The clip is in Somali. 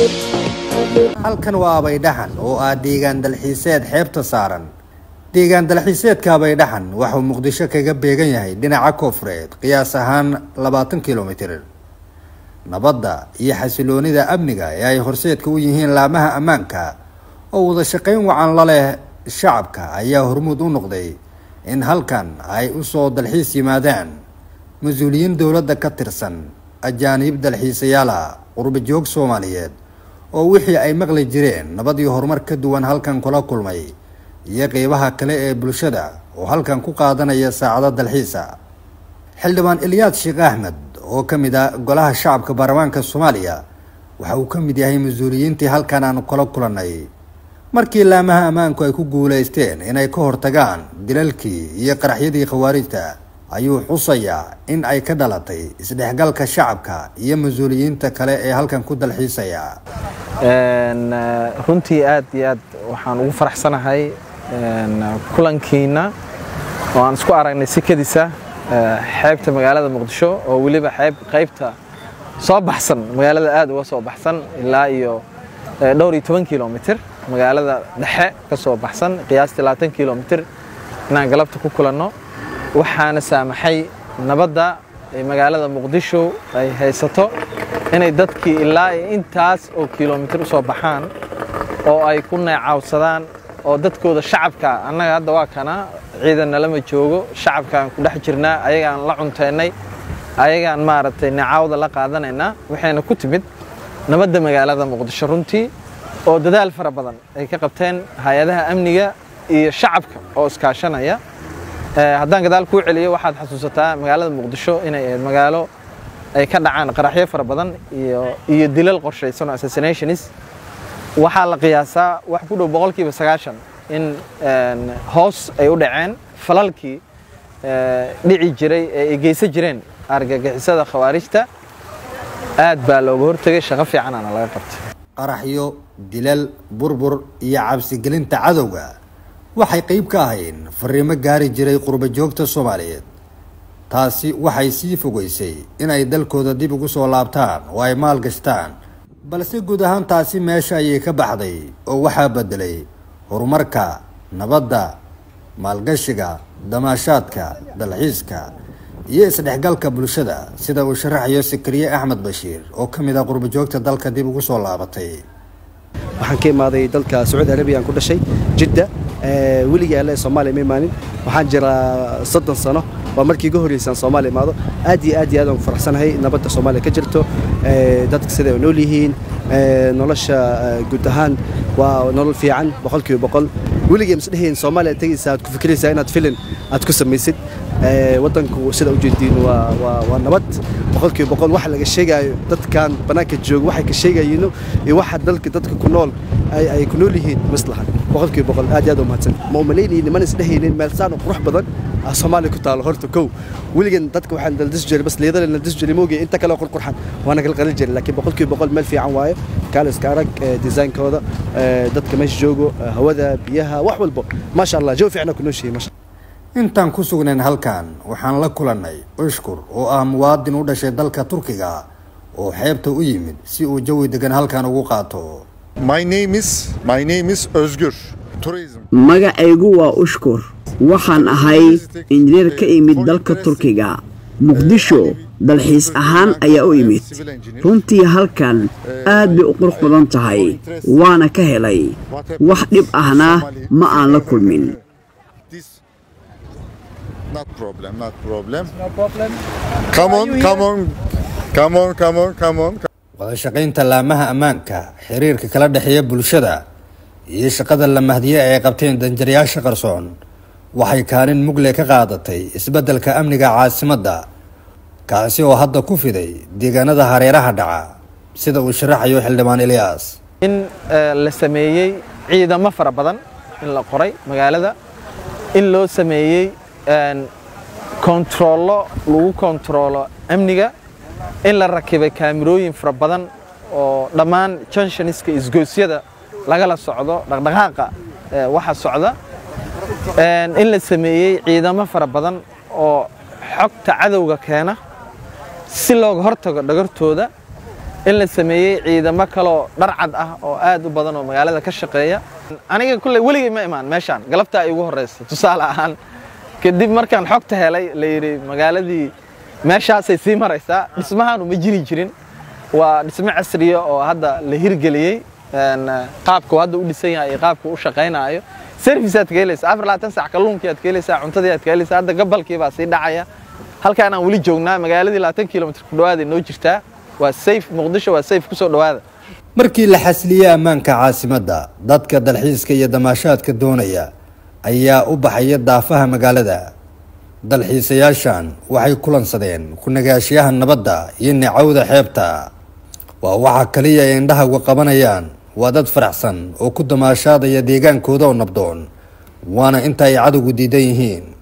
halkan waa abaydhaxan oo ah deegaan dalxiiseed xeebta saaran deegaan dalxiiseedka abaydhaxan waxuu muqdisho kaga beegan yahay dhinaca koofureed qiyaas ahaan labaatan kilomitir nabadda iyo xasiloonida amniga ee ay horseedka u yihiin laamaha ammaanka oo wada shaqayn wacan la leh shacabka ayaa hormuud u noqday in halkan ay usoo dalxiis yimaadaan mas-uuliyiin dowladda ka tirsan ajaaniib dalxiisayaala qurba joog soomaaliyeed oo wixii ay maqli jireen nabad iyo horumar ka duwan halkan kula kulmay iyo qeybaha kale ee bulshada oo halkan ku qaadanaya saacado dalxiisa xildhibaan ilyaad sheekh axmed oo ka mid ah golaha shacabka baarlamaanka soomaaliya waxa uu ka mid yahay mas-uuliyiintii halkan aan kula kulannay markii laamaha ammaanku ay ku guulaysteen inay ka hortagaan dilalkii iyo qaraxyadii khawaarijta ayuu xusayaa in ay ka dhalatay isdhexgalka shacabka iyo mas-uuliyiinta kale ee halkan ku dalxiisaya runtii aad iyo aad waxaan ugu faraxsanahay kulankiina oo aan isku aragnay sikadiisa xeebta magaalada muqdisho oo weliba xeeb qaybta soo baxsan magaalada aad uga soo baxsan ilaa iyo dhowr iyo toban kilomitir magaalada dhexe ka soo baxsan qiyaastii labaatan kilomitir inaan galabta ku kulanno waxaana saamaxay nabadda ay magaalada muqdisho ay haysato inay dadkii ilaa intaas oo kilomitir u soo baxaan oo ay ku neecawsadaan oo dadkooda shacabka annaga hadda waa kana ciidan nalama joogo shacabkaan ku dhex jirnaa ayagaan la cunteennay ayagaan maaragtay neecaawda la qaadanaynaa waxayna ku timid nabadda magaalada muqdisho runtii oo dadaal fara badan ay ka qabteen hay-adaha amniga iyo shacabka oo iskaashanaya haddaan gadaal kuu celiyo waxaad xasuusataa magaalada muqdisho inay ahayd magaalo ay ka dhacaan qaraxyo fara badan iyo dilal qorshaysan oo assassinationis waxaa la qiyaasaa wax ku dhow boqolkiiba sagaashan in hoos ay u dhaceen falalkii dhici jiray ee ay geysan jireen argagixisada khawaarijta aad baa looga hortegay shaqo fiicanaana laga qabtay qaraxyo dilal burbur iyo cabsigelinta cadowga waxay qeyb ka ahayn fariimo gaari jiray qurba joogta soomaaliyeed taasi waxay sii fogeysay inay dalkooda dib ugu soo laabtaan oo ay maal gashtaan balse guud ahaan taasi meesha ayay ka baxday oo waxaa bedelay horumarka nabadda maalgashiga damaashaadka dalxiiska iyo isdhexgalka bulshada sida uu sharaxayo sakariye axmed bashiir oo ka mid ah qurba joogta dalka dib ugu soo laabatay waxaan ka imaaday dalka sacuudi arabiyan ku dhashay jidda weligii alle soomaaliya ma imaanin waxaan jiraa soddon sano waa markii iga horreysaan soomaaliya imaado aad iyo aad iyo aad aan ku faraxsanahay nabadda soomaaliya ka jirto dadka siday nool yihiin nolosha guud ahaan waa nolol fiican boqolkiiba boqol weligii masdhehayn soomaaliya tegaysa aad ku fikiraysaa inaad filin aad ku samaysid waddanku sida ujeediin waa nabad boqolkiiba boqol waxa laga sheegaayo dadkan bannaanka jooga waxay ka sheegayiino iyo waxa dalka dadka ku nool ay ku nool yihiin maslahan boqolkiiba boqol aad iyo aad u mahadsan ma umalaynayni mana isdhehaynin meel saan oo qurux badan soomaaliya ku taalo horta kow weligan dadka waxaan daldis jiray bas liidale daldis jiray moogiya inta kale oo qurqurxan waana kala qalin jiray laakiin boqolkiiba boqol meel fiican waaye kaale iska arag designkooda dadka meesha joogo hawada biyaha wax walbo maasha allah jawi fiicna ku nooshihay maasha intaan ku sugnayn halkan waxaan la kulannay ushkur oo ah muwaadin u dhashay dalka turkiga oo xeebta u yimid si uu jawi degan halkan ugu qaato My name is my name is Özgür. Tourism. magacaygu waa ushkur waxaan ahay injineer ka imid dalka turkiga muqdisho dalxiis ahaan ayaa u imid runtii halkan aad bay u qurux badan tahay waana ka helay wax dhib ahna ma aan la kulmin This not problem, not problem. No problem. Come on, come on. Come on, come on, come on. wada shaqaynta laamaha ammaanka xiriirka kala dhexeeya bulshada iyo shaqada la mahdiye ay qabteen danjarayaasha qarsoon waxay kaalin mugle ka qaadatay isbeddelka amniga caasimadda kaasi oo hadda ku fiday deegaanada hareeraha dhaca sida uu sharaxayo xildhibaan ilyaas in la sameeyey ciidamo fara badan in la qoray magaalada in loo sameeyey kontaroollo lagu kontaroolo amniga in la rakibay kaamirooyin fara badan oo dhammaan junshoniska isgoosyada lagala socdo dhaqdhaqaaqa waxa socda in la sameeyey ciidamo fara badan oo xogta cadowga keena si looga hortago dhagartooda in la sameeyey ciidamo kaloo dharcad ah oo aad u badan oo magaalada ka shaqeeya aniga kulley weligay ma imaan meeshaan galabtaa igu horreysa tusaale ahaan kadib markaan xogta helay la yidhi magaaladii meeshaasay sii maraysaa dhismahaanu ma jiri jirin waa dhismo casriya oo hadda la hirgeliyey qaabku hadda u dhisan yahay iyo qaabku u shaqaynaayo service aad ka helaysaa afar labaatan sac kalluunkii aad ka helaysaa cuntadii aad ka helaysaa hadda gabalkii baa sii dhacaya halkaan aan weli joognaa magaaladii labaatan kilomitr ku dhawaada noo jirtaa waa sayf muqdisho waa sayf kusoo dhawaada markii la xasliyey ammaanka caasimadda dadka dalxiiska iyo damaashaadka doonaya ayaa u baxaya daafaha magaalada dalxiisayaashan waxay kulansadeen ku nagaashiyaha nabadda iyo nicawda xeebta waa waxa kaliya ay indhahagu qabanayaan waa dad faraxsan oo ku damaashaadaya deegaankooda oo nabdoon waana inta ay cadowgu diidan yihiin